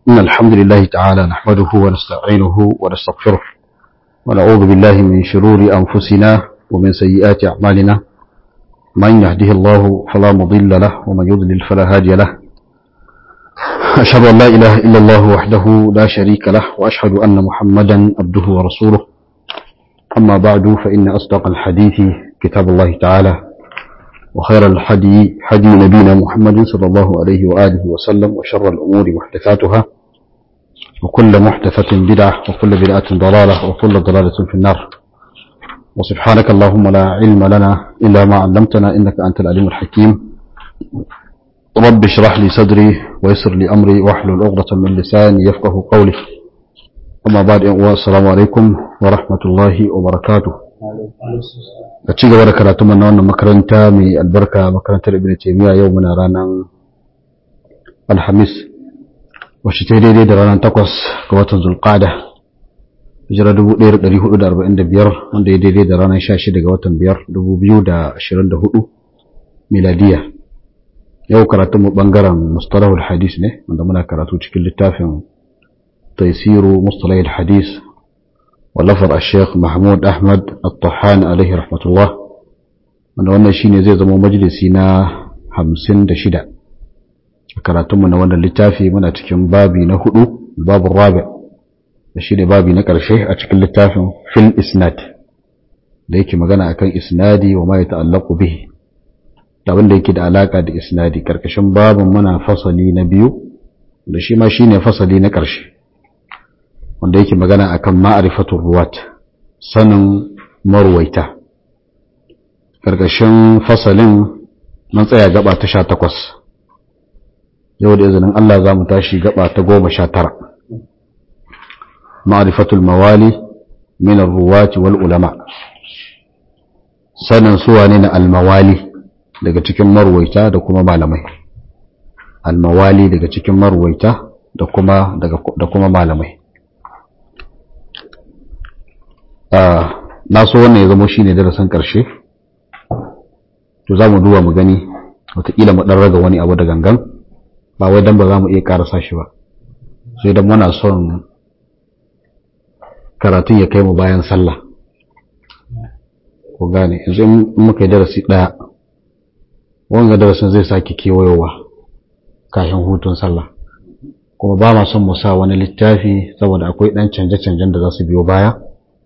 إن الحمد لله تعالى نحمده ونستعينه ونستغفره ونعوذ بالله من شرور أنفسنا ومن سيئات أعمالنا من يهده الله فلا مضل له ومن يضلل فلا هادي له أشهد أن لا إله إلا الله وحده لا شريك له وأشهد أن محمدا عبده ورسوله أما بعد فإن أصدق الحديث كتاب الله تعالى وخير الحدي حدي نبينا محمد صلى الله عليه وآله وسلم وشر الأمور محدثاتها وكل محدثة بدعة وكل بدعة ضلالة وكل ضلالة في النار وسبحانك اللهم لا علم لنا إلا ما علمتنا إنك أنت العليم الحكيم رب اشرح لي صدري ويسر لي أمري واحلل عقدة من لساني يفقه قولي أما بعد السلام عليكم ورحمة الله وبركاته a ci gaba da karatu na wannan makaranta mai albarka makarantar ibn taymiya yau muna ranar alhamis wacce ta daidai da ranar takwas ga watan zulqada hijira 1445 wanda ya daidai da ranar 16 ga watan 5 2024 miladiya yau karatu mu bangaren mustalahul hadis ne wanda muna karatu cikin littafin taisiru mustalahul hadis ولفظ الشيخ محمود أحمد الطحان عليه رحمة الله wanda wannan shine zai zama majalisi na hamsin da shida a karatunmu na wannan littafi muna cikin babi na hudu babu rabi da shi ne babi na ƙarshe a cikin littafin fil isnad da yake magana akan isnadi wa ma ya ta'allaku bihi da wanda yake da alaka da isnadi karkashin babin muna fasali na biyu da shi ma shine fasali na ƙarshe wanda yake magana akan ma'arifatun ruwat sanin marwaita ƙarƙashin fasalin mun tsaya gaba ta sha takwas yau da izinin Allah za mu tashi gaba ta goma sha tara ma'arifatul mawali min ruwati wal ulama sanin suwa ne na almawali daga cikin marwaita da kuma malamai almawali daga cikin marwaita da kuma da kuma malamai na so wannan ya zama shine darasin ƙarshe to za mu duba mu gani wataƙila mu ɗan raga wani abu da gangan ba wai dan ba za mu iya ƙarasa shi ba sai dan muna son karatun ya kai mu bayan sallah ku gane yanzu in muka yi darasi ɗaya wanga darasin zai sake kewayowa kafin hutun sallah kuma ba ma son mu sa wani littafi saboda akwai ɗan canje-canjen da za su biyo baya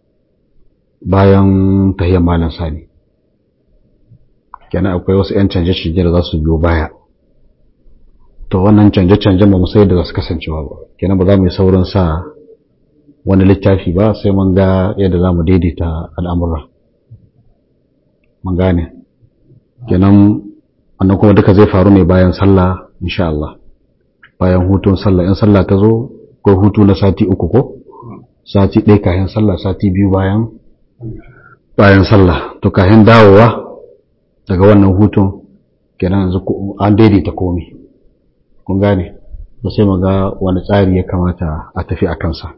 bayan tahiyyar malam sani kenan akwai wasu 'yan canje-canje da za su biyo baya to wannan canje-canjen ba mu sai da za su kasancewa ba kenan ba za mu yi saurin sa wani littafi ba sai mun ga yadda za mu daidaita al'amura mun gane kenan wannan kuma duka zai faru ne bayan sallah insha Allah bayan hutun sallah in sallah ta zo ko hutu na sati uku ko sati ɗaya kayan sallah sati biyu bayan bayan sallah to kayan dawowa daga wannan hutun kenan yanzu an daidaita komi kun gane ba sai ga wani tsari ya kamata a tafi a kansa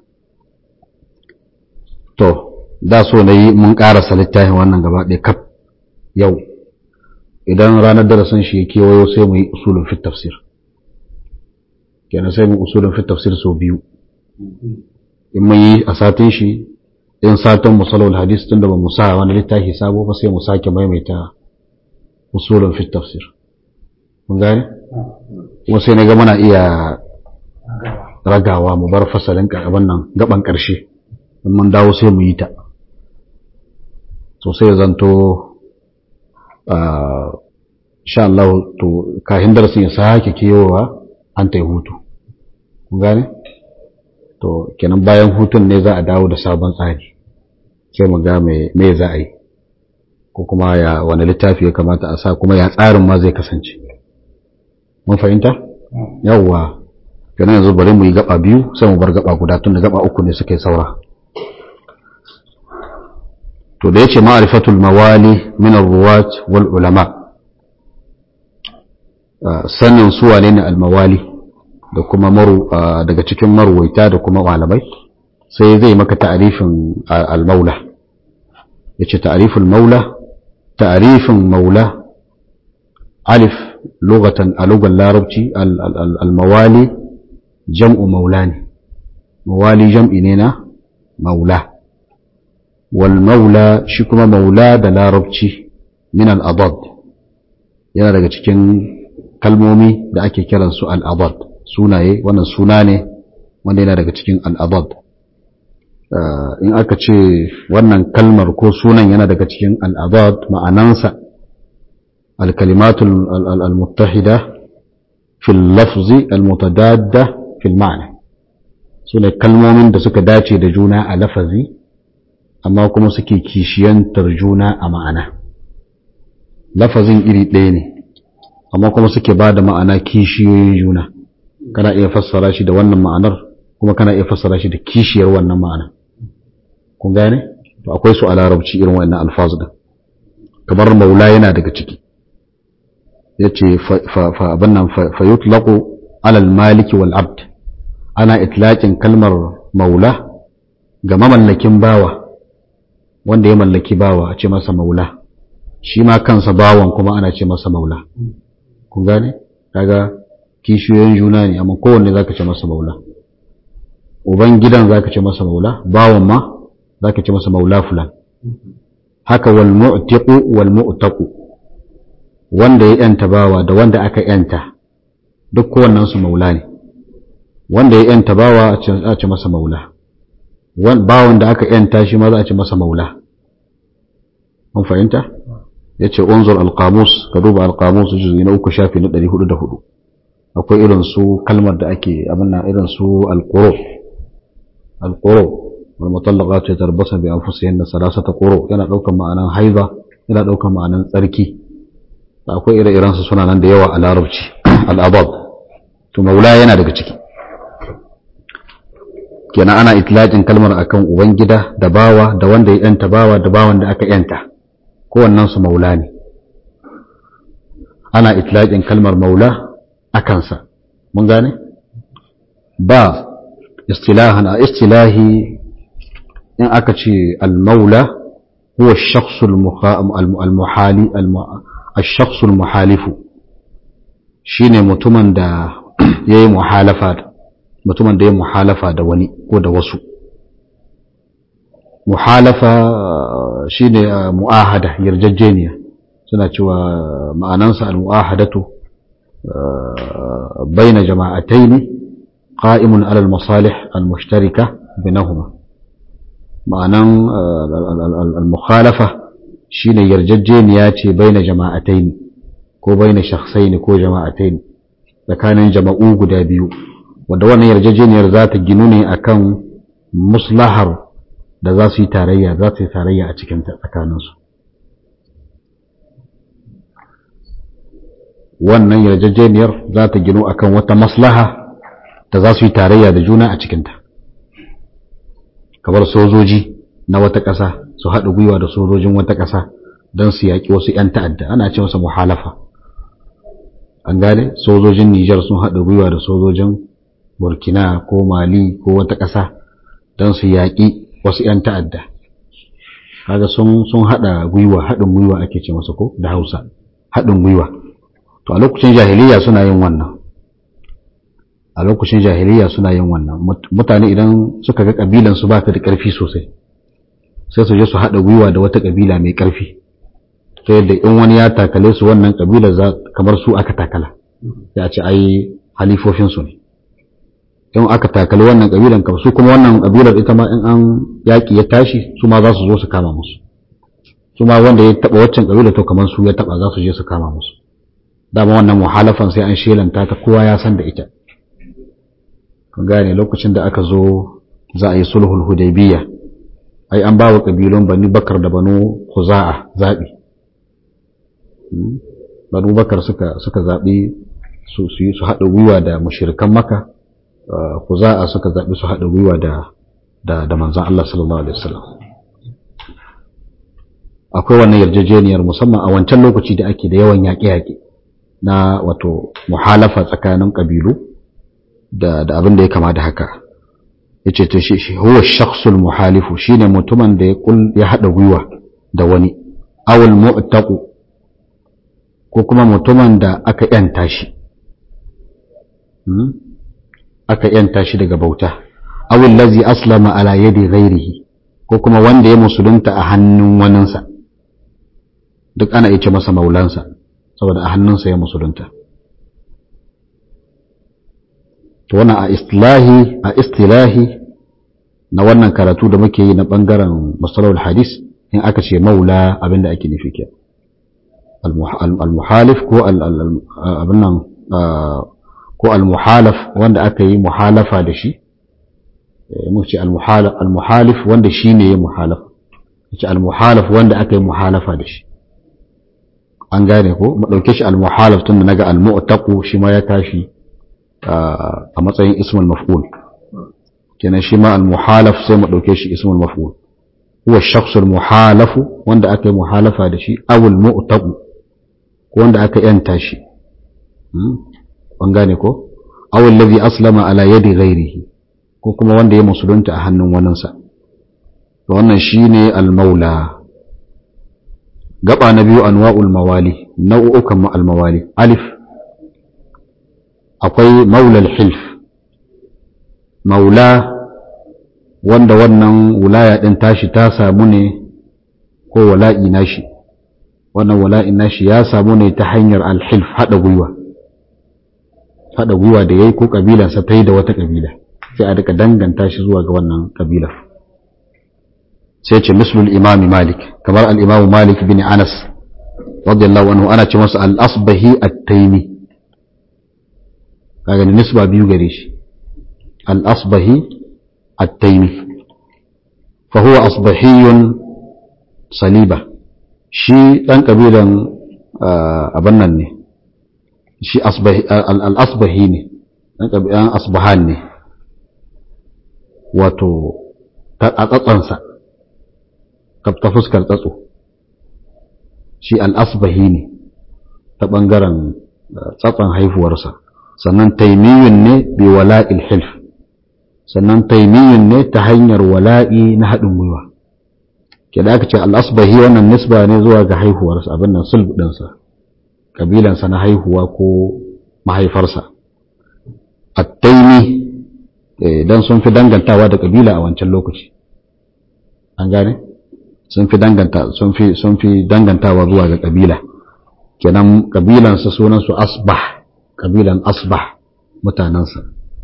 to da so na yi mun ƙarasa littafin wannan gaba ɗaya kaf yau idan ranar darasin shi ya kewayo sai mu yi usulun fit tafsir kenan sai mu usulun fit tafsir sau biyu in mun yi a satin shi in satin musalul hadis tunda ba mu sa wani littafi sabo ba sai mu sake maimaita usulun fit tafsir mun gane kuma sai na ga muna iya ragawa mu bar fasalin abin nan gaban karshe in mun dawo sai mu yi ta so sai zanto sha Allah to kafin darasin ya sake kewowa an ta yi hutu kun gane to kenan bayan hutun ne za a dawo da sabon tsari sai mu ga me za a yi ko kuma ya wani littafi ya kamata a sa kuma ya tsarin ma zai kasance mun fahimta yawwa kenan yanzu bari mu yi gaba biyu sai mu bar gaba guda tun da gaba uku ne suka yi saura to da yace ma'rifatul mawali min ar-ruwat wal ulama sanin su wane ne al-mawali da kuma maru daga cikin marwaita da kuma malamai sai zai maka ta'arifin al-maula yace ta'riful maula ta'rifin maula alif lugatan a lugar larabci al-mawali jam'u maula ne mawali jam'i ne na maula wal maula shi kuma maula da larabci min al'adad yana daga cikin kalmomi da ake kiransu al'adad sunaye wannan suna ne wanda yana daga cikin al'adad in aka ce wannan kalmar ko sunan yana daga cikin al'adad ma'anansa al-kalimatul al-muttahida fil lafzi al-mutadadda fil ma'ana su ne kalmomin da suka dace da juna a lafazi amma kuma suke kishiyantar juna a ma'ana lafazin iri ɗaya ne amma kuma suke ba da ma'ana kishiyoyin juna kana iya fassara shi da wannan ma'anar kuma kana iya fassara shi da kishiyar wannan ma'ana kun gane to akwai su a larabci irin wannan alfazu din kamar maula yana daga ciki yace fa fa abin nan fa yutlaqu ala al-maliki wal abd ana itlaqin kalmar maula ga mamallakin bawa wanda ya mallaki bawa a ce masa maula shi ma kansa bawan kuma ana ce masa maula kun gane kaga kishiyoyin juna ne amma kowanne zaka ce masa maula uban gidan zaka ce masa maula bawan ma zaka ce masa maula fulan haka wal mu'tiqu wal mu'taqu wanda ya yanta bawa da wanda aka yanta duk kowannen su maula ne wanda ya yanta bawa a ce masa maula bawan da aka yanta shi ma za a ce masa maula mun fahimta yace unzur alqamus ka duba alqamus juz'i na uku shafi na 404 akwai irin su kalmar da ake abin nan irin su alquru alquru wal mutallaqat yatarabbasna bi anfusihinna salasata quru yana daukan ma'anan haiza yana daukan ma'anan tsarki akwai ire-iren su suna nan da yawa a larabci al-abad to maula yana daga ciki kenan ana itlaqin kalmar akan ubangida da bawa da wanda ya yanta bawa da bawan da aka yanta kowannen su maula ne ana itlaqin kalmar maula a kansa mun gane ba istilahan a istilahi in aka ce al-maula huwa ash-shakhs al-muhali ash-shakhs al-muhalifu shine mutumin da yayi muhalafa mutumin da ya muhalafa da wani ko da wasu muhalafa shine mu'ahada yarjejeniya suna cewa ma'anansa al-mu'ahadatu baina jama'ataini qa'imun 'ala al-masalih al-mushtarika bainahuma ma'anan al-mukhalafa shine yarjejeniya ce baina jama'ataini ko baina shakhsaini ko jama'ataini tsakanin jama'u guda biyu wadda wannan yarjejeniyar za ta ginu ne akan muslahar da za su yi tarayya za su yi tarayya a cikin tsakaninsu wannan yarjejeniyar za ta ginu akan wata maslaha da za su yi tarayya da juna a cikinta kamar sojoji na wata ƙasa su haɗa gwiwa da sojojin wata ƙasa don su yaƙi wasu 'yan ta'adda ana ce masa muhalafa an gane sojojin Nijar sun haɗa gwiwa da sojojin burkina ko mali ko wata ƙasa don su yaƙi wasu 'yan ta'adda kaga sun sun haɗa gwiwa haɗin gwiwa ake ce masa ko da hausa haɗin gwiwa to a lokacin jahiliya suna yin wannan a lokacin jahiliya suna yin wannan mutane idan suka ga ƙabilan su ba ta da ƙarfi sosai sai su je su haɗa gwiwa da wata ƙabila mai ƙarfi ta yadda in wani ya takale su wannan ƙabilar kamar su aka takala ya ce ai halifofinsu ne in aka takali wannan kabilan kam su kuma wannan kabilar ita ma in an yaƙi ya tashi su ma za su zo su kama musu su ma wanda ya taɓa waccan kabilar to kamar su ya taɓa za su je su kama musu dama wannan muhalafan sai an shelanta ta kowa ya san da ita kun gane lokacin da aka zo za a yi sulhul hudaybiya ai an ba wa kabilun bani bakar da banu khuza'a zaɓi banu bakar suka suka zaɓi su su haɗa gwiwa da mushirikan maka ku za a suka zaɓi su haɗa gwiwa da da da manzan Allah sallallahu alaihi wasallam akwai wannan yarjejeniyar musamman a wancan lokaci da ake da yawan yaƙe-yaƙe na wato muhalafa tsakanin ƙabilu da da abin da ya kama da haka yace to shi shi huwa shakhsul muhalifu shine mutumin da ya kul ya haɗa gwiwa da wani awul mu'taqu ko kuma mutumin da aka yanta shi aka yanta shi daga bauta awil lazi aslama ala yadi ghairihi ko kuma wanda ya musulunta a hannun waninsa duk ana iya ce masa maulansa saboda a hannunsa ya musulunta to wannan a istilahi a istilahi na wannan karatu da muke yi na bangaren masalahul hadis in aka ce maula abinda ake nufi ke al-muhalif ko abin nan ko al-muhalaf wanda aka yi muhalafa da shi mu ce al-muhalif wanda shi ne ya muhalafa ce al-muhalaf wanda aka yi muhalafa da shi an gane ko mu dauke shi al-muhalaf tun da naga al-mu'taqu shi ma ya tashi a matsayin ismul maf'ul kenan shi ma al-muhalaf sai mu dauke shi ismul maf'ul huwa shakhs al-muhalaf wanda aka yi muhalafa da shi aw al-mu'taqu ko wanda aka yanta shi an gane ko aw alladhi aslama ala yadi ghairihi ko kuma wanda ya musulunta a hannun waninsa to wannan shine al-maula gaba na biyu anwa'ul mawali nau'ukan al-mawali alif akwai maulal hilf maula wanda wannan wulaya din tashi ta samu ne ko wala'i nashi wannan wala'i nashi ya samu ne ta hanyar al-hilf hada gwiwa hada gwiwa da yayi ko kabilansa ta yi da wata kabila sai a rika danganta shi zuwa ga wannan kabilar sai ce mislul imami malik kamar al-imamu malik bin anas radiyallahu anhu ana ce masa al-asbahi at-taymi kaga nisba biyu gare shi al-asbahi at-taymi fa huwa asbahiyun saliba shi dan kabilan abin nan ne shi al-asbahi ne dan kabilan asbahan ne wato a tsatsansa ta fuskar tsatso shi al'asbahi ne ta ɓangaren tsatson haifuwarsa sannan taimiyun ne bi wala'il hilf sannan taimiyun ne ta hanyar wala'i na haɗin gwiwa ke da aka ce al'asbahi wannan nisba ne zuwa ga haihuwarsa abin nan sulb ɗinsa ƙabilansa na haihuwa ko mahaifarsa attaimi don sun fi dangantawa da ƙabila a wancan lokaci an gane sun fi danganta sun fi sun fi dangantawa zuwa ga kabila kenan kabilan su sunan su asbah kabilan asbah mutanansa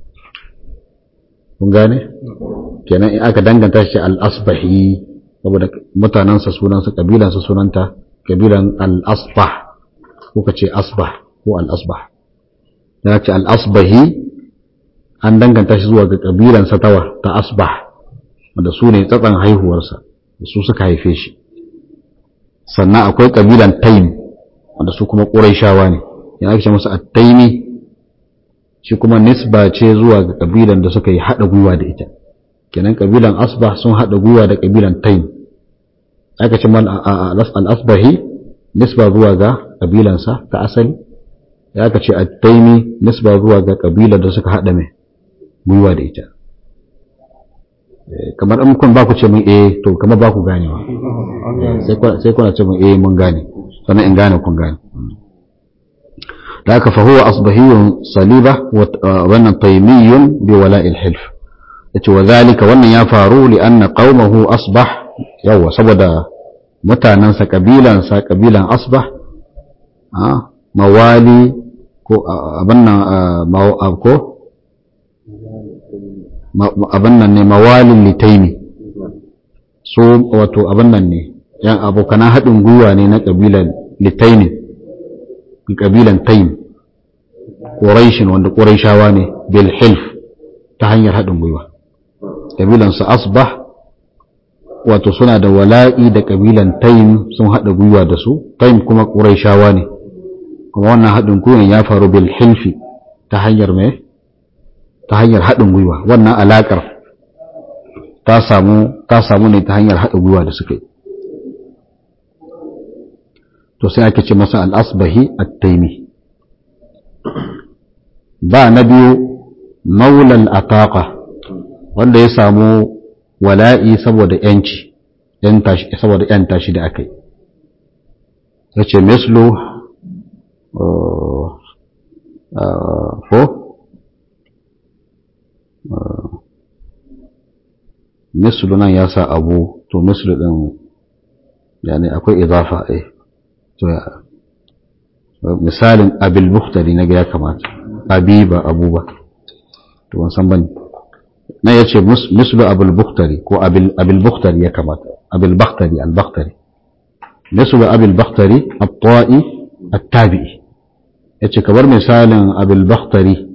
kun gane kenan in aka danganta shi al asbahi saboda mutanansa sunan su kabilan su sunanta kabilan al asbah ko kace asbah ko al asbah ya ce al asbahi an danganta shi zuwa ga kabilan sa tawa ta asbah wanda su ne tsatsan haihuwarsa su suka haife shi sannan akwai ƙabilan taim wanda su kuma ƙuraishawa ne ya ake musu attaimi shi kuma nisba ce zuwa ga ƙabilan da suka yi haɗa gwiwa da ita kenan ƙabilan asbah sun haɗa gwiwa da ƙabilan taim aka ce man al-asbahi nisba zuwa ga ƙabilansa ta asali ya aka ce attaimi nisba zuwa ga ƙabilan da suka haɗa mai gwiwa da ita kamar in kun ba ku ce mun eh to kamar ba ku ganewa sai kuna ce mun eh mun gane sannan in gane kun gane da haka fa huwa asbahiyun saliba wannan taymiyun bi wala'il hilf yace wa zalika wannan ya faru li anna qaumahu asbah yawa saboda mutanansa kabilan sa kabilan asbah a mawali ko abin nan ko abin nan ne mawalin litaimi su wato abin nan ne yan abokanan haɗin gwiwa ne na ƙabilan litaimi ƙabilan taim ƙuraishin wanda ƙuraishawa ne bil hilf ta hanyar haɗin gwiwa ƙabilan su asbah wato suna da wala'i da ƙabilan taim sun haɗa gwiwa da su taim kuma ƙuraishawa ne kuma wannan haɗin gwiwan ya faru bil hilfi ta hanyar mai ta hanyar haɗin gwiwa wannan alaƙar ta samu ta samu ne ta hanyar haɗin gwiwa da suka yi to sai ake ce masa al'asbahi at-taimi ba na biyu maulal ataqa wanda ya samu wala'i saboda yanci saboda yanta shi da aka yi ya ce mislu ko mislu nan ya sa abu to mislu din yani akwai idafa eh to misalin abil bukhtari na ga ya kamata abi ba abu ba to ban san bane na yace mislu abul bukhtari ko abil abil bukhtari ya kamata abil bakhtari al bakhtari mislu abil bakhtari at-ta'i at-tabi'i yace kamar misalin abil bakhtari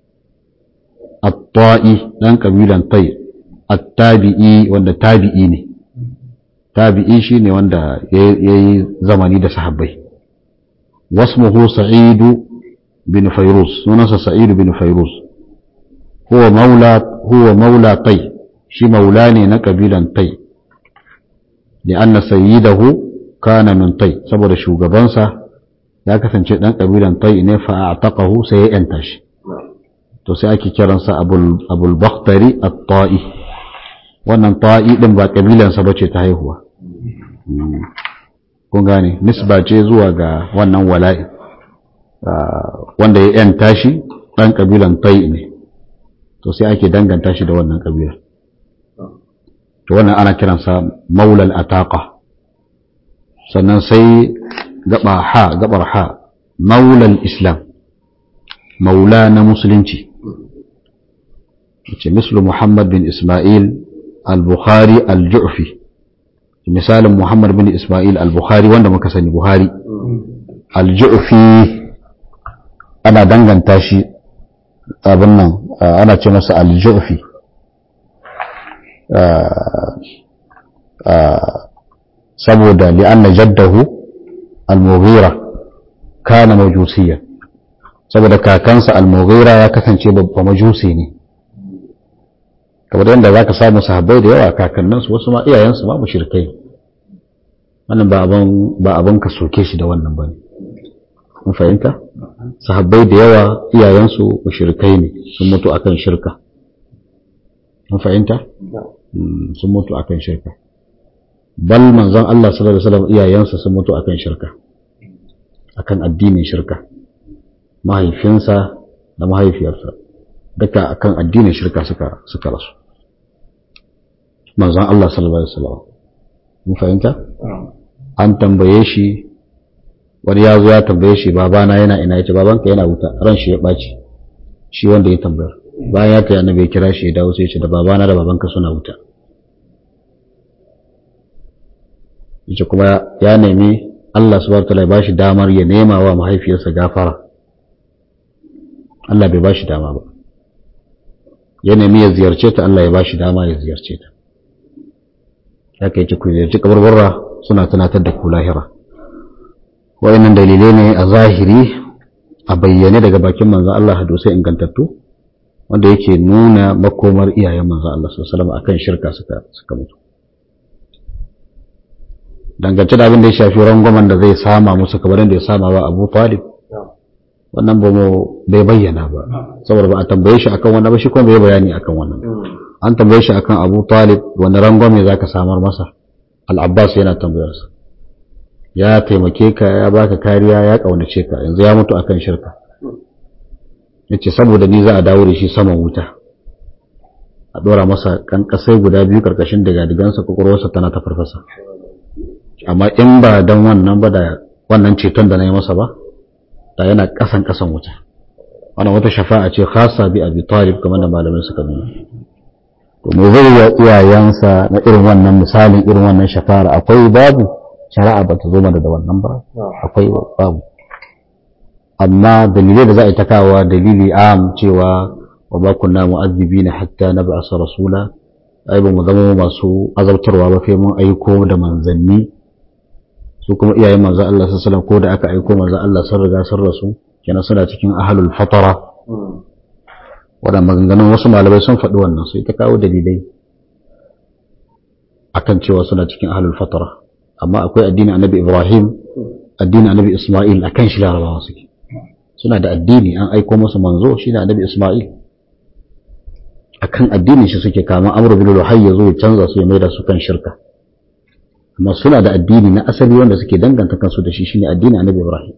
at-ta'i dan kabilan tai at-tabi'i wanda tabi'i ne tabi'i shine wanda yayi zamani da sahabbai wasmuhu sa'id bin fayrus sunansa sa'id bin fayrus huwa maula huwa maula tai shi maula ne na kabilan tai li'anna sayyidahu kana min tai saboda shugabansa ya kasance dan kabilan tai ne fa a'taqahu sai ya yanta shi to sai ake kiransa abul abul bakhtari at-ta'i wannan ta'i din ba kabilansa bace ta haihuwa kun gane nisba ce zuwa ga wannan wala'i wanda ya yanta shi dan kabilan tai ne to sai ake danganta shi da wannan kabilar to wannan ana kiransa maulal ataqa sannan sai gaba ha gabar ha maulal islam maula na musulunci ce mislu muhammad bin ismail al-bukhari al-ju'fi misalin muhammad bin ismail al-bukhari wanda muka sani buhari al-ju'fi ana danganta shi abin nan ana ce masa al-ju'fi saboda li'anna jaddahu al-mughira kana majusiya saboda kakansa al-mughira ya kasance babba majusi ne kamar yadda zaka samu sahabbai da yawa kakanninsu wasu ma iyayensu ma mushrikai wannan ba abin ba abin ka soke shi da wannan bane mun fahimta sahabbai da yawa iyayensu mushrikai ne sun mutu akan shirka mun fahimta sun mutu akan shirka bal manzon Allah sallallahu alaihi wasallam iyayensa sun mutu akan shirka akan addinin shirka mahaifinsa da mahaifiyarsa duka akan addinin shirka suka suka rasu manzon Allah sallallahu alaihi wasallam mun fahimta an tambaye shi wani ya zo ya tambaye shi babana yana ina yace babanka yana wuta ran shi ya ɓaci shi wanda ya tambayar bayan ya kai annabi ya kira shi ya dawo sai ya ce da babana da babanka suna wuta yace kuma ya nemi Allah subhanahu wataala ya bashi damar ya nema wa mahaifiyarsa gafara Allah bai bashi dama ba ya nemi ya ziyarce ta Allah ya bashi dama ya ziyarce ta ya kai ku ziyarci kabarbarra suna tunatar da ku lahira wa'annan dalilai ne a zahiri a bayyane daga bakin manzon Allah hadisai ingantattu wanda yake nuna makomar iyayen manzon Allah sallallahu alaihi wasallam akan shirka suka suka mutu dangance da abin da ya shafi rangwamen da zai sama musu kamar da ya sama wa Abu Talib wannan ba mu bai bayyana ba saboda ba a tambaye shi akan wannan ba shi kuma bai bayani akan wannan an tambaye shi akan Abu Talib wani rangwame zaka samar masa Al-Abbas yana tambayarsa ya taimake ka ya baka kariya ya kaunace ka yanzu ya mutu akan shirka yace saboda ni za a dawo da shi saman wuta a dora masa kankasai guda biyu karkashin daga digansa kokorwarsa tana ta farfasa amma in ba dan wannan ba da wannan ceton da na yi masa ba da yana kasan kasan wuta wannan wata shafa'a ce khasa bi abi talib kamar da malamai suka nuna to me zai wa iyayensa na irin wannan misalin irin wannan shafara akwai babu shari'a ba ta zo mana da wannan ba akwai babu amma dalilai da za a yi ta kawo dalili am cewa wa ba kunna mu'azzibina hatta nab'asa rasula ai ba mu zama masu azabtarwa ba sai mun aiko da manzanni su kuma iyayen manzo Allah sallallahu ko da aka aiko manzo Allah sun riga sun rasu kenan suna cikin ahlul fatara waɗanda maganganun wasu malamai sun faɗi wannan sai ta kawo dalilai akan cewa suna cikin ahlul fatara amma akwai addinin annabi Ibrahim addinin annabi Ismail akan shi larabawa suke suna da addini an aiko musu manzo shi ne annabi Ismail akan addinin shi suke kama amru bil luhayy yazo ya canza su ya maida su kan shirka amma suna da addini na asali wanda suke danganta kansu da shi shine addinin annabi Ibrahim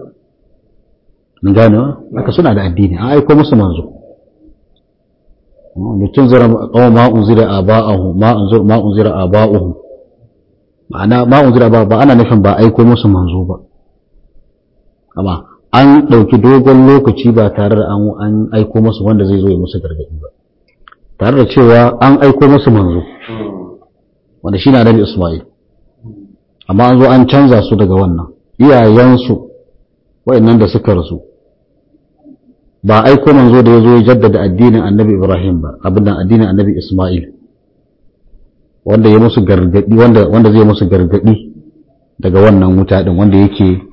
mun gane haka suna da addini an aiko musu manzo mutum zira kawo ma unzira aba'ahu ma unzira ma unzira aba'uhu ma'ana ma unzira ba ba ana nufin ba aiko musu manzo ba amma an ɗauki dogon lokaci ba tare da an aiko musu wanda zai zo ya musu gargaɗi ba tare da cewa an aiko musu manzo wanda shi na nabi Ismail amma an zo an canza su daga wannan iyayensu wa'annan da suka rasu ba aiko manzo da ya zo ya jaddada addinin annabi Ibrahim ba abin da addinin annabi Ismail wanda ya musu gargadi wanda wanda zai musu gargadi daga wannan wuta din wanda yake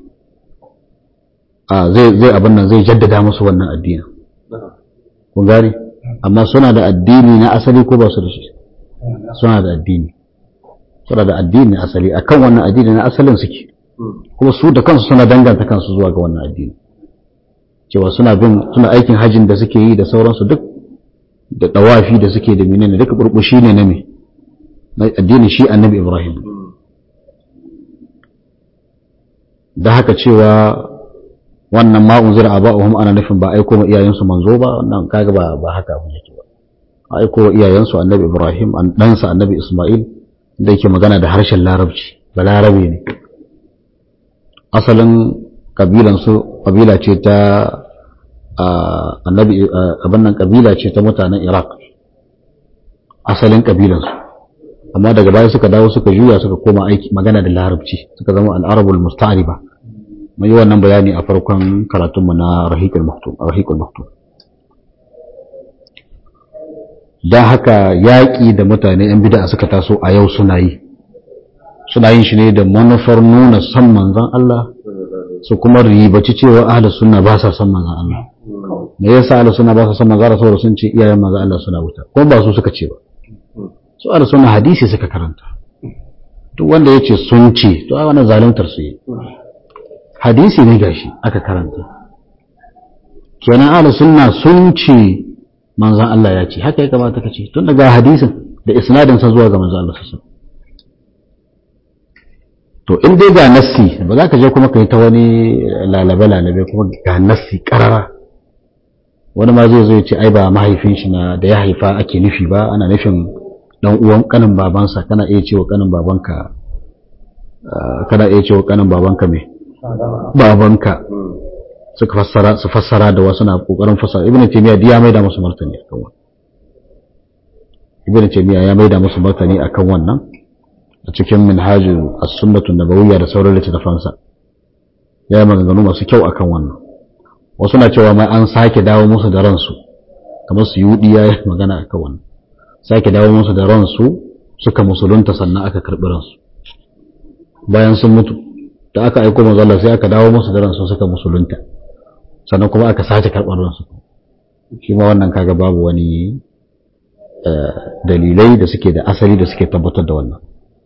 a zai zai abin nan zai jaddada musu wannan addinin kun gane amma suna da addini na asali ko ba su da shi suna da addini suna da addini na asali akan wannan addini na asalin suke kuma su da kansu suna danganta kansu zuwa ga wannan addini cewa suna bin suna aikin hajjin da suke yi da sauransu duk da dawafi da suke da menene duka burbushi ne na me na addinin shi annabi Ibrahim da haka cewa wannan ma unzira aba'uhum ana nufin ba aiko ma iyayensu manzo ba wannan kaga ba ba haka abin yake ba aiko wa iyayensu annabi Ibrahim an ɗansa annabi Ismail da yake magana da harshen larabci ba larabe ne asalin kabilansu kabila ce ta annabi abin nan kabila ce ta mutanen Iraq asalin kabilansu amma daga baya suka dawo suka juya suka koma aiki magana da larabci suka zama al-arabul musta'riba mun yi wannan bayani a farkon karatunmu na rahiqul maktum rahiqul maktum dan haka yaƙi da mutane yan bid'a suka taso a yau suna yi suna yin shi ne da manufar nuna san manzon Allah su kuma ribaci cewa ahlus sunna ba sa san manzon Allah me yasa ahlus sunna ba sa san manzon Allah saboda sun ce iyayen manzon Allah suna wuta ko ba su suka ce ba su ahlus sunna hadisi suka karanta duk wanda yace sun ce to ai wannan zaluntar su yi hadisi ne gashi aka karanta kenan ahlus sunna sun ce manzon Allah ya ce haka ya kamata ka ce tun daga hadisin da isnadin sa zuwa ga manzon Allah sallallahu to in dai ga nassi ba za ka je kuma ka yi ta wani lalabe-lalabe kuma ga nassi karara wani ma zai zo ya ce ai ba mahaifin shi na da ya haifa ake nufi ba ana nufin dan uwan kanin babansa kana iya cewa kanin babanka kana iya cewa kanin babanka me babanka suka fassara su fassara da wasu na kokarin fassara ibnu taymiya ya maida musu martani akan wannan ibnu taymiya ya maida musu martani akan wannan a cikin minhajin as-sunnatu nabawiyya da sauran littattafansa ya yi maganganu masu kyau akan wannan wasu na cewa mai an sake dawo musu da ransu kamar su yudi ya yi magana akan wannan sake dawo musu da ransu suka musulunta sannan aka karɓi ransu bayan sun mutu da aka aiko manzo Allah sai aka dawo musu da ransu suka musulunta sannan kuma aka sake karɓar ransu shi ma wannan kaga babu wani dalilai da suke da asali da suke tabbatar da wannan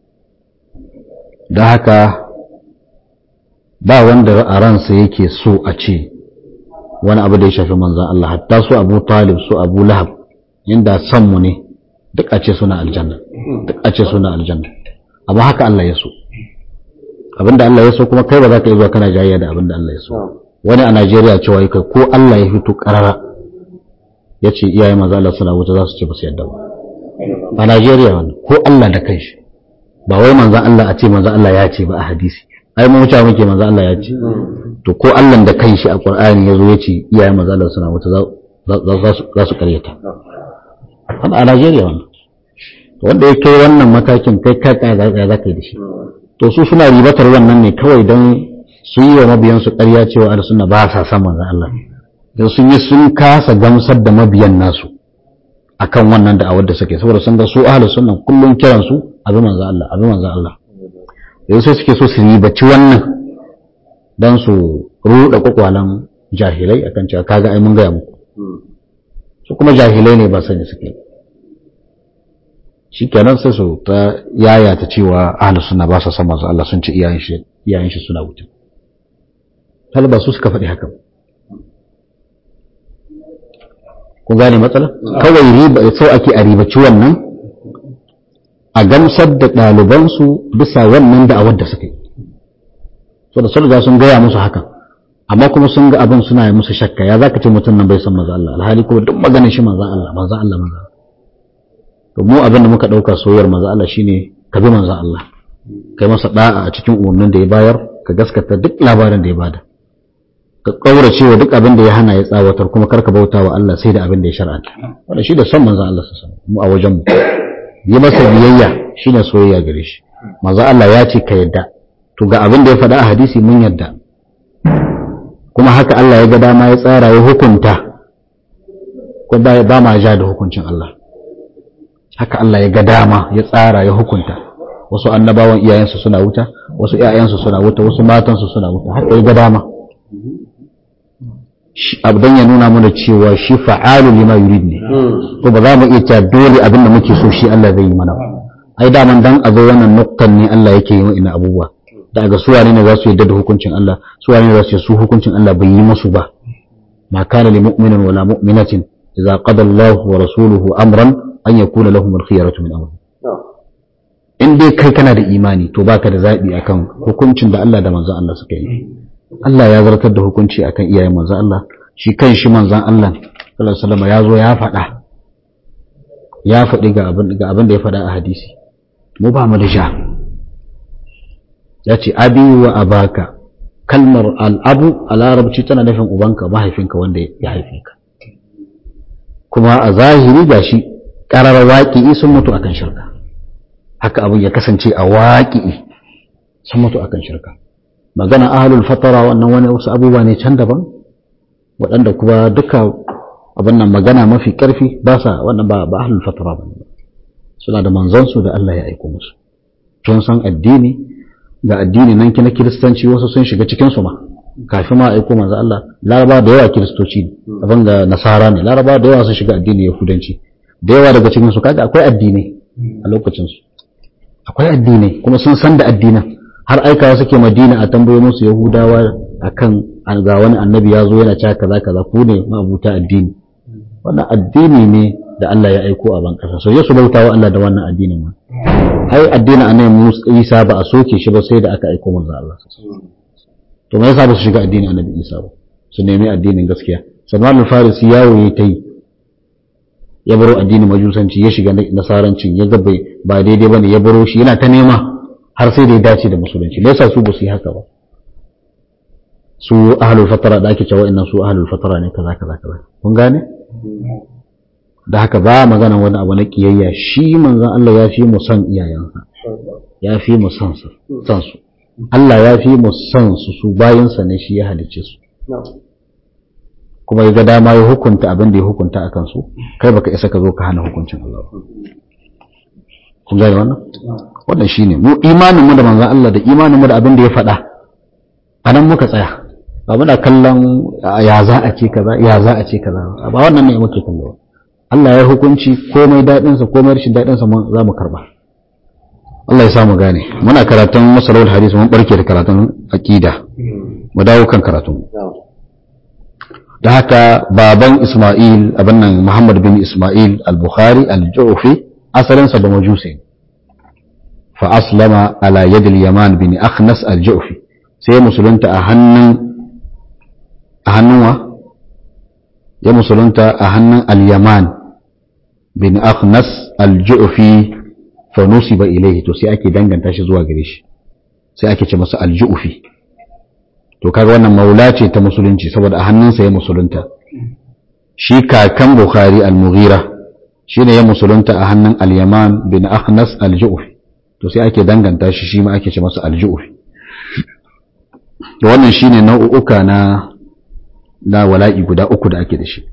don haka ba wanda a ransa yake so a ce wani abu da ya shafi manzan Allah hatta su abu talib su abu lahab inda san mu ne duk a ce suna aljanna duk a ce suna aljanna amma haka Allah ya so abinda Allah ya so kuma kai ba za ka yi zuwa kana jayayya da abinda Allah ya so wani a Najeriya cewa kai ko Allah ya fito karara ya ce iyaye maza Allah suna wuta za su ce ba su yadda ba a Najeriya wani ko Allah da kanshi ba wai manzan Allah a ce manzan Allah ya ce ba a hadisi ai mu wuce muke manzan Allah ya ce to ko Allah da kanshi a Qur'ani yazo ya ce iyayen manzan Allah suna wuta za su karyata wannan a Najeriya wannan wanda ya kai wannan matakin kai kai kai za ka yi da shi to su suna ribatar wannan ne kawai don su yi wa mabiyansu ƙarya cewa da suna ba sa san manzan Allah don sun yi sun kasa gamsar da mabiyan nasu akan wannan da'awar da suke saboda sun ga su ahlus sunna kullun kiran su abi manzo Allah abi manzo Allah yanzu sai suke so su ribaci wannan dan su ruda kwakwalan jahilai akan cewa kaga ai mun gaya muku su kuma jahilai ne ba sani suke shikenan sai su ta yaya ta cewa ahlus sunna ba sa san manzo Allah sun ce iyayen shi iyayen shi suna wuta hal ba su suka faɗi haka ba kun gane matsala kawai riba sau ake a ribaci wannan a gamsar da ɗalibansu bisa wannan da'awar da suka yi so da sun riga sun gaya musu hakan amma kuma sun ga abin suna yi musu shakka ya zaka ce mutum nan bai san manzo Allah alhali kuma duk maganin shi manzo Allah manzo Allah manzo to mu abin da muka dauka soyayyar manzo Allah shine ka bi manzo Allah kai masa da'a a cikin umarnin da ya bayar ka gaskata duk labarin da ya bada ka kaurace wa duk abin da ya hana ya tsawatar kuma karka bauta wa Allah sai da abin da ya shar'anta wanda shi da son manzo Allah sallallahu mu a wajen mu yi masa biyayya shine soyayya gare shi manzo Allah ya ce ka yadda to ga abin da ya faɗa a hadisi mun yadda kuma haka Allah ya ga dama ya tsara ya hukunta ko ba ma ja da hukuncin Allah haka Allah ya ga dama ya tsara ya hukunta wasu annabawan iyayensu suna wuta wasu iyayensu suna wuta wasu matansu suna wuta haka ya ga dama abdan ya nuna mana cewa shi fa'alu lima yurid ne ko ba za mu iya cewa dole abin da muke so shi Allah zai yi mana ba ai daman dan a zo wannan nuktan ne Allah yake yi ina abubuwa daga su wane ne za su yadda da hukuncin Allah su wane ne za su su hukuncin Allah bai yi musu ba ma kana li mu'minin wala mu'minatin idza qada Allah wa rasuluhu amran an yakuna lahum al-khiyaratu min amri in dai kai kana da imani to baka da zabi akan hukuncin da Allah da manzon Allah suka yi Allah ya zartar da hukunci akan iyayen manzon Allah shi kan shi manzon Allah sallallahu alaihi wasallam ya zo ya faɗa ya faɗi ga abin ga abin da ya faɗa a hadisi mu ba mu da sha ya ce abi wa abaka kalmar al'abu a larabci tana nufin ubanka mahaifinka wanda ya haife ka kuma a zahiri ga shi ƙarar waƙi'i sun mutu akan shirka haka abin ya kasance a waƙi'i sun mutu akan shirka magana ahalul fatara wannan wani wasu abubuwa ne can daban waɗanda kuma duka abin nan magana mafi ƙarfi ba sa wannan ba ahalul fatara ba suna da manzansu da Allah ya aiko musu sun san addini ga addini nan na kiristanci wasu sun shiga cikin su ma kafin ma aiko manzo Allah laraba da yawa kiristoci ne abin ga nasara ne laraba da yawa sun shiga addini yahudanci da yawa daga cikin su kaga akwai addinai a lokacin su akwai addinai kuma sun san da addinan har aikawa suke madina a tambayo musu yahudawa akan ga wani annabi ya zo yana cewa kaza kaza ku ne ma'abuta addini wannan addini ne da Allah ya aiko a ban kasa so ya su bautawa Allah da wannan addinin ma ai addinin annabi Musa Isa ba a soke shi ba sai da aka aiko manzo Allah to me yasa ba su shiga addinin annabi Isa ba su nemi addinin gaskiya Salman al-Farisi yawo yayi ta yi ya baro addinin majusanci ya shiga nasarancin ya ga ba daidai bane ya baro shi yana ta nema har sai da ya dace da musulunci me yasa su ba su yi haka ba su ahlul fatara da ake cewa innan su ahlul fatara ne kaza kaza kaza kun gane da haka ba magana wani abu na kiyayya shi manzon Allah ya fi mu son iyayensa ya fi mu son su son su Allah ya fi mu son su su bayansa ne shi ya halicce su kuma ya ga dama ya hukunta abin da ya hukunta a kansu kai baka isa ka zo ka hana hukuncin Allah kun gane wannan wannan shine mu imanin mu da manzon Allah da imanin mu da abin da ya faɗa anan muka tsaya ba muna kallon ya za a ce kaza ya za a ce kaza ba wannan ne muke kallo Allah ya hukunci komai daɗinsa komai rashin daɗinsa za mu karba Allah ya samu gane muna karatun masalawar hadisi mun barke da karatun aqida mu dawo kan karatun da haka baban Isma'il abin nan Muhammad bin Isma'il al-Bukhari al-Ju'fi asalinsa ba majusi fa aslama ala yad al-Yaman bin Akhnas al-Ju'fi sai musulunta a hannun a hannun wa ya musulunta a hannun al-Yaman bin Akhnas al-Ju'fi fa nusiba ilayhi to sai ake danganta shi zuwa gare shi sai ake ce masa al-Ju'fi to kaga wannan maula ce ta musulunci saboda a hannunsa ya musulunta shi kakan Bukhari al-Mughira shine ya musulunta a hannun al-Yaman bin Akhnas al-Ju'fi to sai ake danganta shi shi ma ake ce masa al-Ju'fi to wannan shine nau'uka na na wala'i guda uku da ake da shi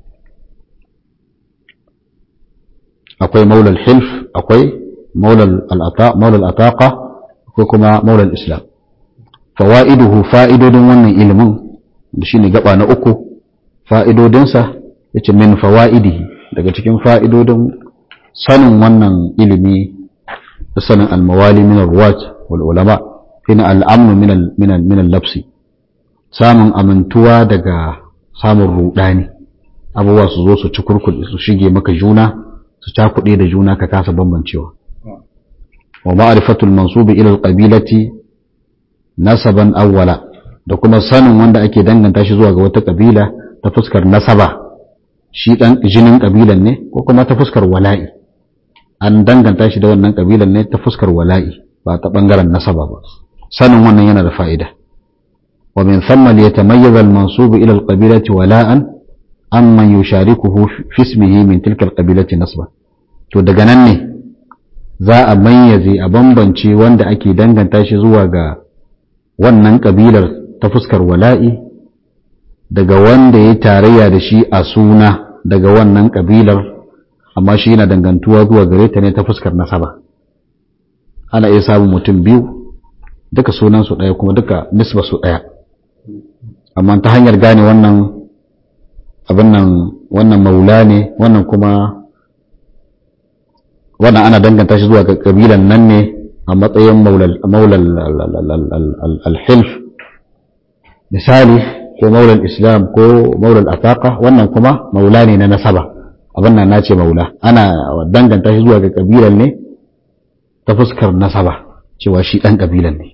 akwai maulal hilf akwai maulal al'ata maulal ataqa akwai kuma maulal islam fawaiduhu fa'idodin wannan ilimin da shine gaba na uku fa'idodinsa yace min fawaidihi daga cikin fa'idodin sanin wannan ilimi da sanin almawali min alwat wal ulama shine al'amnu min min min al-labsi samun amintuwa daga samun rudani abubuwa su zo su ci kurkuɗe su shige maka juna su cakuɗe da juna ka kasa bambancewa wa ma'rifatul mansubi ila alqabilati nasaban awwala da kuma sanin wanda ake danganta shi zuwa ga wata kabila ta fuskar nasaba shi dan jinin kabilan ne ko kuma ta fuskar wala'i an danganta shi da wannan kabilan ne ta fuskar wala'i ba ta bangaren nasaba ba sanin wannan yana da fa'ida wa min thumma liyatamayyaza al-mansub ila al-qabilati wala'an amman yusharikuhu fi ismihi min tilka al-qabilati nasba to daga nan ne za a mayyaze a bambance wanda ake danganta shi zuwa ga wannan kabilar ta fuskar wala'i daga wanda ya tarayya da shi a suna daga wannan kabilar amma shi yana dangantuwa zuwa gare ta ne ta fuskar nasaba ana iya samun mutum biyu duka sunansu ɗaya kuma duka nisba su ɗaya amma ta hanyar gane wannan abin nan wannan maula ne wannan kuma wannan ana danganta shi zuwa ga kabilan nan ne a matsayin maulal alhilf misali ko maulal islam ko maulal ataka wannan kuma maula ne na nasaba abin nan nace maula ana danganta shi zuwa ga kabilan ne ta fuskar nasaba cewa shi dan kabilan ne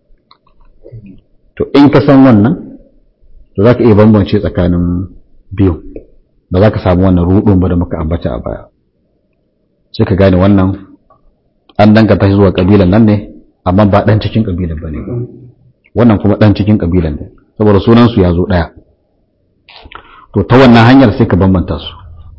to in ka san wannan to za ka iya bambance tsakanin biyu ba za ka samu wannan rudun ba da muka ambata a baya sai ka gane wannan an danganta shi zuwa kabilan nan ne amma ba dan cikin kabilan ba ne wannan kuma dan cikin kabilan ne saboda sunansu ya zo ɗaya to ta wannan hanyar sai ka bambanta su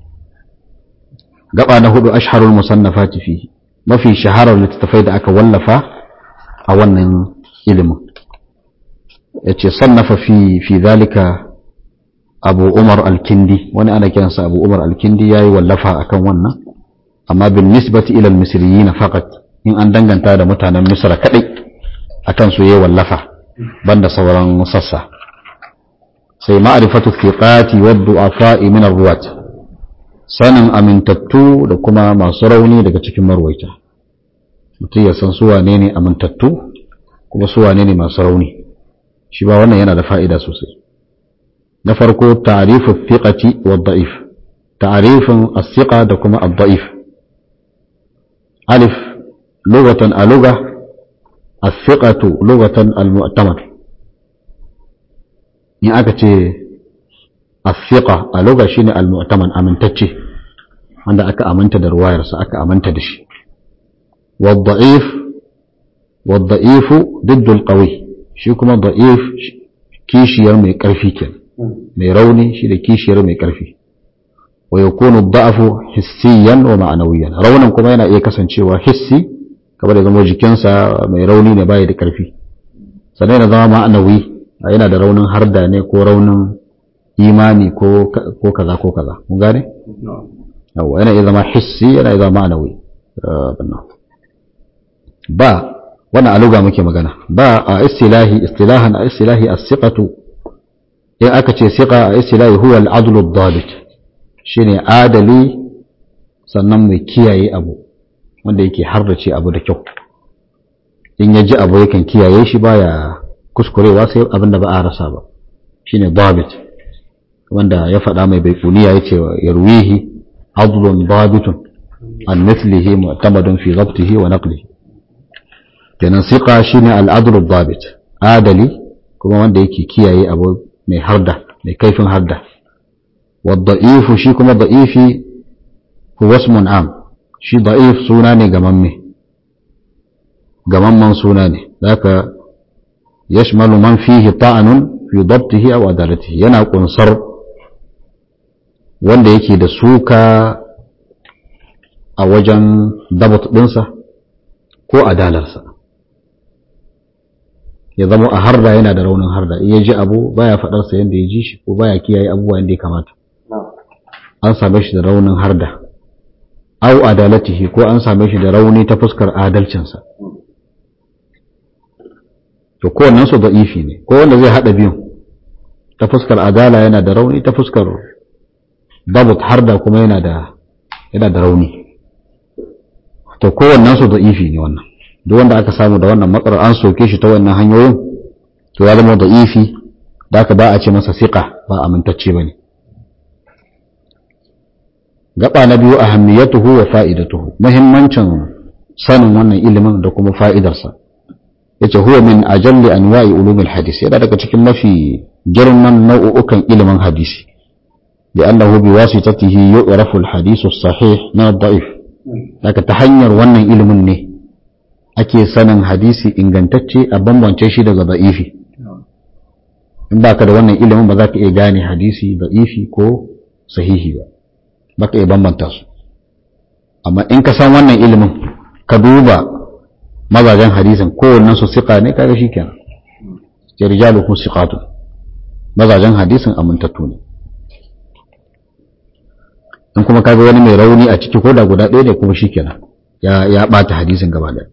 gaba na hudu asharul musannafati fi mafi shaharar littattafai da aka wallafa a wannan ilimin yace sannafa fi fi zalika abu umar al-kindi wani ana kiransa abu umar al-kindi yayi wallafa akan wannan amma bin nisbati ila al-misriyin faqat in an danganta da mutanen misra kadai akan su yayi wallafa banda sauran sassa sai ma'rifatu thiqati wa du'afa'i min ar-ruwat sanin amintattu da kuma masu rauni daga cikin marwaita mutum ya san su wane ne amintattu kuma su wane ne masu rauni shi ba wannan yana da fa'ida sosai na farko ta'rifu thiqati wa da'if ta'rifin as-thiqa da kuma ad-da'if alif lughatan a lugha as-thiqatu lughatan al-mu'tamad in aka ce as-thiqa a lugha shine al-mu'tamad amintacce wanda aka aminta da ruwayarsa aka aminta da shi والضعيف والضعيف ضد القوي shi kuma da'if kishiyar mai ƙarfi ke mai rauni shi da kishiyar mai ƙarfi wa yakunu da'afu hissiyan wa ma'anawiyan raunin kuma yana iya kasancewa hissi kamar da zama jikinsa mai rauni ne bai da ƙarfi sannan yana zama ma'anawi yana da raunin harda ne ko raunin imani ko kaza ko kaza mun gane yawa yana iya zama hissi yana iya zama ma'anawi ba wannan aluga muke magana ba a istilahi istilahan a istilahi as-siqatu in aka ce siqa a istilahi huwa al-adlu ad-dabit shine adali sannan mai kiyaye abu wanda yake harrace abu da kyau in ya ji abu yakan kiyaye shi baya kuskurewa sai abin da ba a rasa ba shine dabit wanda ya faɗa mai baikuniya yace yarwihi adlun dabitun an mithlihi mu'tamadun fi dhabtihi wa naqlihi kenan siqa shine al'adlu dabit adali kuma wanda yake kiyaye abu mai harda mai kaifin harda wadda'ifu shi kuma da'ifi huwa ismun am shi da'if suna ne gamamme gamamman suna ne zaka yashmalu man fihi ta'anun fi dabtihi aw adalatihi yana kunsar wanda yake da suka a wajen dabat dinsa ko adalarsa ya zama a harda yana da raunin harda in ya ji abu baya faɗarsa yadda ya ji shi ko baya kiyaye abubuwa yadda ya kamata an same shi da raunin harda au adalatihi ko an same shi da rauni ta fuskar adalcinsa to kowannen su da'ifi ne ko wanda zai haɗa biyun ta fuskar adala yana da rauni ta fuskar dabut harda kuma yana da yana da rauni to kowannen su da'ifi ne wannan duk wanda aka samu da wannan matsalar an soke shi ta wannan hanyoyin to ya zama da'ifi da aka ba a ce masa siqa ba amintacce bane gaba na biyu ahammiyatuhu wa fa'idatuhu muhimmancin sanin wannan ilimin da kuma fa'idarsa yace huwa min ajalli anwa'i ulumil hadis yana daga cikin mafi girman nau'ukan ilimin hadisi لأنه بواسطته يعرف الحديث الصحيح من الضعيف لكن تحنير wannan ilimin ne ake sanin hadisi ingantacce a bambance shi daga da'ifi in baka da wannan ilimin ba za ka iya gane hadisi da'ifi ko sahihi ba baka iya bambanta su amma in ka san wannan ilimin ka duba mazajen hadisin kowannen su siƙa ne kaga shi kenan ya rijalu kun siƙatu mazajen hadisin amintattu ne in kuma kaga wani mai rauni a ciki ko da guda ɗaya ne kuma shi kenan ya ya ɓata hadisin gaba ɗaya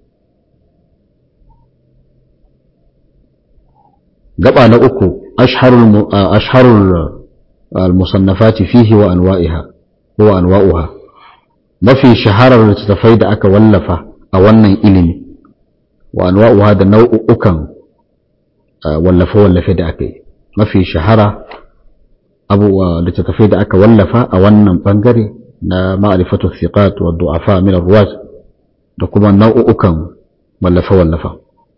gaba na uku ashharul ashharul al-musannafati fihi wa anwa'iha wa anwa'uha mafi shaharar littattafai da aka wallafa a wannan ilimi wa anwa'uha da nau'ukan wallafe-wallafe da aka yi mafi shahara abubuwa littattafai da aka wallafa a wannan bangare na ma'arifatu thiqat wa du'afa min ar-ruwat da kuma nau'ukan wallafe-wallafa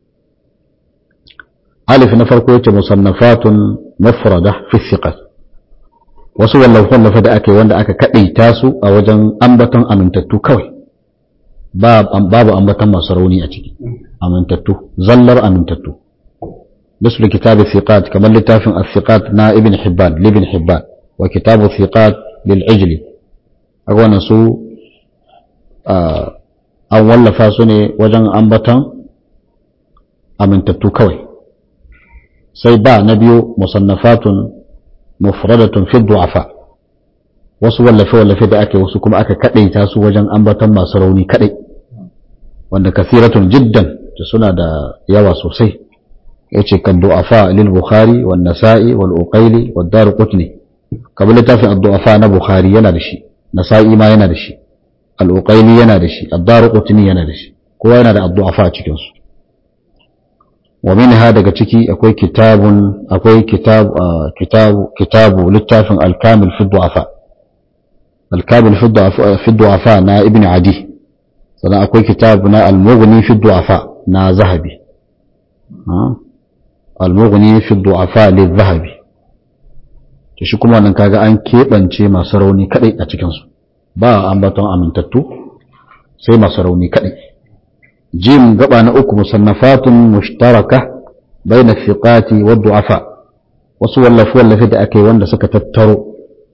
alif na farko yace musannafatun mufrada fi thiqat wasu wallafe-wallafe da aka yi wanda aka kadaita su a wajen ambaton amintattu kawai babu ambaton masu rauni a ciki amintattu zallar amintattu مثل كتاب الثقات كما لتافن الثقات نا ابن حبان لابن حبان وكتاب الثقات للعجلي أقول نسو أن ولفا سني وجن أنبتا أمن تتوكوي سيبا نبي مصنفات مفردة في الضعفاء wasu wallafe-wallafe da ake wasu kuma aka kaɗaita su wajen ambatan masu rauni kaɗai wanda kathiratun jiddan da suna da yawa sosai yace kan du'afa lil bukhari wan nasa'i wal uqayli wad darqutni kamar littafin ad-du'afa na bukhari yana da shi nasa'i ma yana da shi al uqayli yana da shi ad darqutni yana da shi kowa yana da ad-du'afa cikin su wa minha daga ciki akwai kitabun akwai kitab kitabu kitabu littafin al-kamil fi du'afa al-kamil fi du'afa fi du'afa na ibn adi sannan akwai kitab na al-mughni fi du'afa na zahabi al-mughni fi du'afa lil-zahabi to shi kuma nan kaga an keɓance masu rauni kadai a cikin su ba ambaton amintattu sai masu rauni kadai jim gaba na uku musannafatun mushtaraka baina thiqati wa du'afa wasu wallafi wallafi da aka yi wanda suka tattaro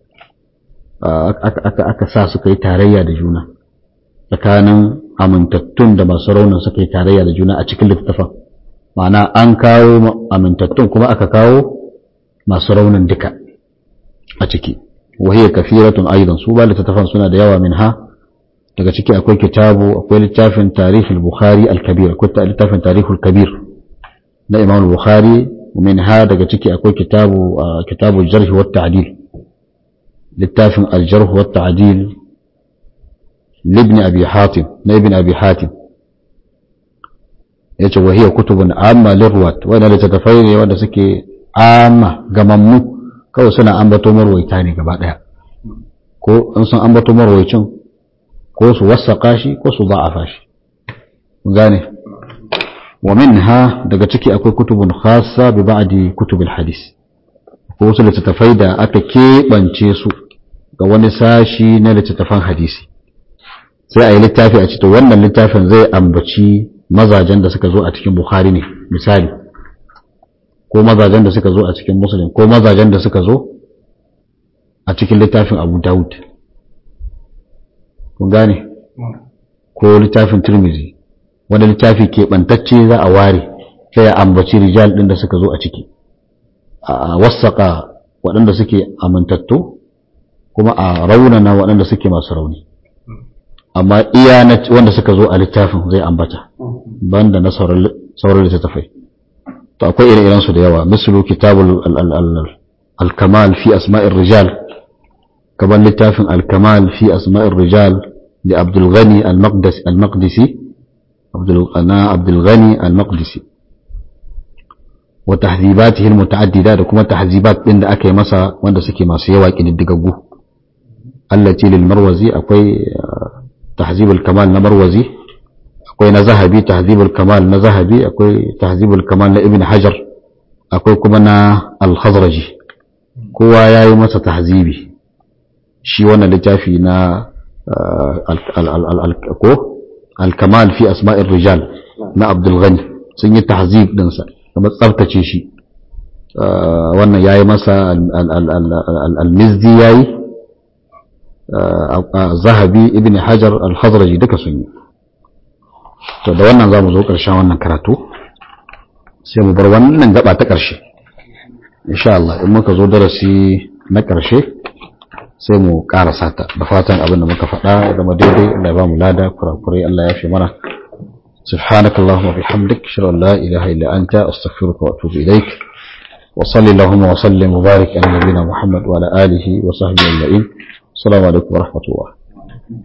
aka sa suka yi tarayya da juna tsakanin amintattun da masu raunin suka yi tarayya da juna a cikin littattafan ma'ana an kawo amintattun kuma aka kawo masu raunin duka a ciki wahiyya kafiratun aidan su ba littattafan suna da yawa min ha daga ciki akwai kitabu akwai littafin tarihul bukhari al-kabir akwai littafin tarihul kabir na imam bukhari min ha daga ciki akwai kitabu kitabu jarh wa ta'dil littafin al-jarh wa ta'dil libni abi hatim na ibn abi hatim yace wa hiya kutubun amma lirwat wanda littattafai ne wanda suke amma gamammu kawai suna ambato marwaita ne gaba daya ko in sun ambato marwaicin ko su wasaƙa shi ko su za'afa shi gane wa minha daga ciki akwai kutubun khassa bi ba'di kutubil hadis ko wasu littattafai da aka keɓance su ga wani sashi na littattafan hadisi sai a yi littafi a cikin wannan littafin zai ambaci mazajen da suka zo a cikin bukhari ne misali ko mazajen da suka zo a cikin muslim ko mazajen da suka zo a cikin littafin abu dawud kun gane ko littafin turmizi wani littafi keɓantacce za a ware sai a ambaci rijal ɗin da suka zo a ciki a wasaƙa waɗanda suke amintattu kuma a raunana waɗanda suke masu rauni amma iya wanda suka zo a littafin zai ambata banda na sauran littattafai to akwai ire-iren su da yawa mislu kitabul al-kamal fi asma'ir rijal kamar littafin al-kamal fi asma'ir rijal da Abdul Ghani al-Maqdisi Abdul ana Abdul Ghani al-Maqdisi wa tahdhibatihi al-muta'addida da kuma tahzibat din da aka yi masa wanda suke masu yawa kididdigaggu allati lil marwazi akwai tahzib al-kamal na marwazi akwai na zahabi tahzibul kamal na zahabi akwai tahzibul kamal na ibn hajar akwai kuma na al-khazraji kowa ya yi masa tahzibi shi wannan littafi na al-kamal fi asma'ir rijal na abdul ghani sun yi tahzib dinsa kuma tsabtace shi wannan ya yi masa al-mizdi ya yi zahabi ibn hajar al-khazraji duka sun yi to da wannan za mu zo ƙarshen wannan karatu sai mu bar wannan gaba ta ƙarshe insha Allah in muka zo darasi na ƙarshe sai mu ƙarasa ta da fatan abin da muka faɗa ya zama daidai Allah ya ba mu lada kurakurai Allah ya fi mana سبحانك اللهم وبحمدك اشهد ان لا اله الا انت استغفرك واتوب اليك وصل اللهم وسلم وبارك على نبينا محمد وعلى اله وصحبه اجمعين السلام عليكم ورحمه الله